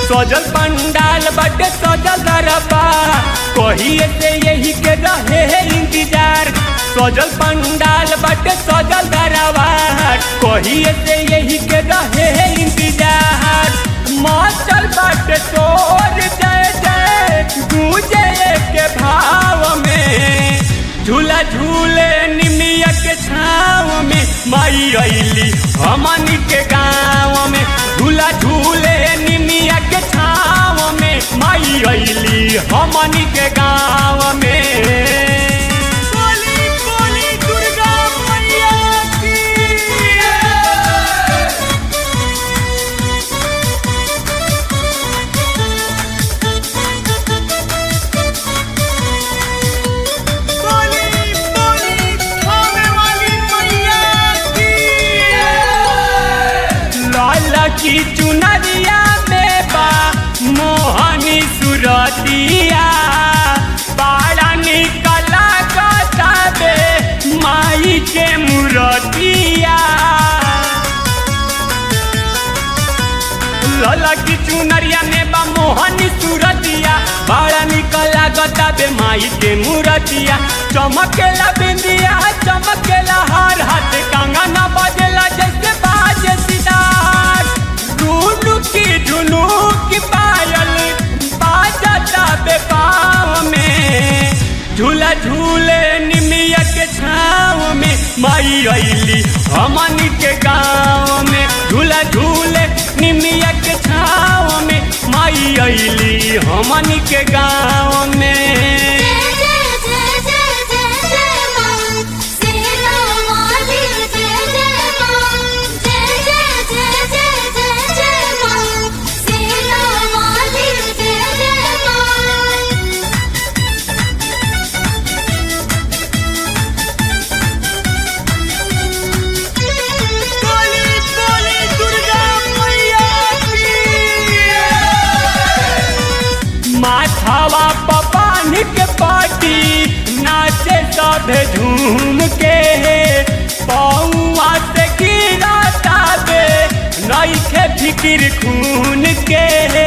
सजल पंडाल बटे सजल दरबा कहिए से यही के रहे है इंतजार सजल पंडाल बटे सजल दरबा कहिए से यही के रहे है इंतजार माचल बटे तोर जय जय गूंजे के भाव में झूला झूले निमिया के छाव में माई अली हमन के गाँव में झूला झूले निमिया के छाव में माई अली हमन के गाँव में बोली बोली दुर्गा मैया की बोली बोली खाने वाली मैया की लाला की चुनरिया में बा मोहनी सुरतिया बाड़ा निकला कताबे माई के मुरतिया लाला की चुनरिया में बा मोहनी सुरतिया बड़ा निकला गताबे माई के मुरतिया चमकेला बिंदिया चमकेला हर हाथ कंगना बजेला जैसे बाजे सितार झुनू की झुनू की पायल बाजता बे पाँव में झूला झूले निमिया के छाव में माई अली हमन के गाँव में झूला झूले निमिया के छाव में माई अली हमन के गाँव में जय जय जय जय जय जय मां सेना वाली जय जय मां जय जय जय जय जय जय मां सेना वाली जय जय मां बोली बोली दुर्गा मैया की माथावा पपान के पाटी नाचे सब झूम के पौआ से गिरा ताबे नईखे फिकिर खून के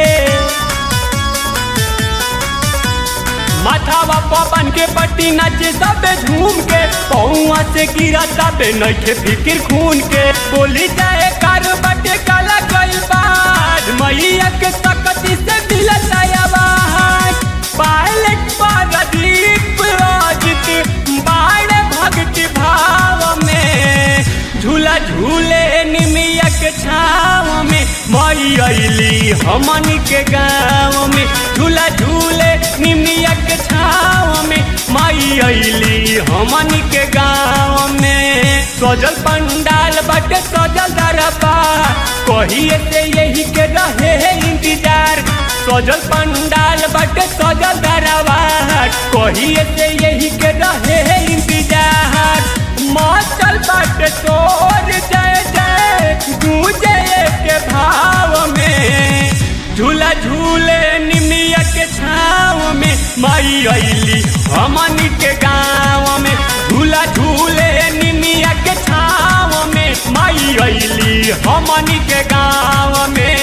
माथावा पवन के पट्टी नाचे सबे झूम के पौआ से गिरा सबे नइखे फिकिर खून के बोली जाए कार बटे काला गइल बाद मैया के सकती से दिलत आवाज पायलट पारदीप राजित बाड़े भक्ति भाव में झूला झूले निमिया के छाव में मई अली हमन के गाँव में झूला झूले निमिया के छाव में मई अली हमन के गाँव में सजल पंडाल बटे सजल दरबा कहिए से यही के रहे है इंतजार सजल पंडाल बटे सजल दरबा कहिए से यही के रहे है इंतजार माचल बटे तोर जय जय गूंजे के भाव में झूला झूले निमिया के छाव में माई अली हमन के गाँव में झूला झूले निमिया के छाव में माई अली हमन के गाँव में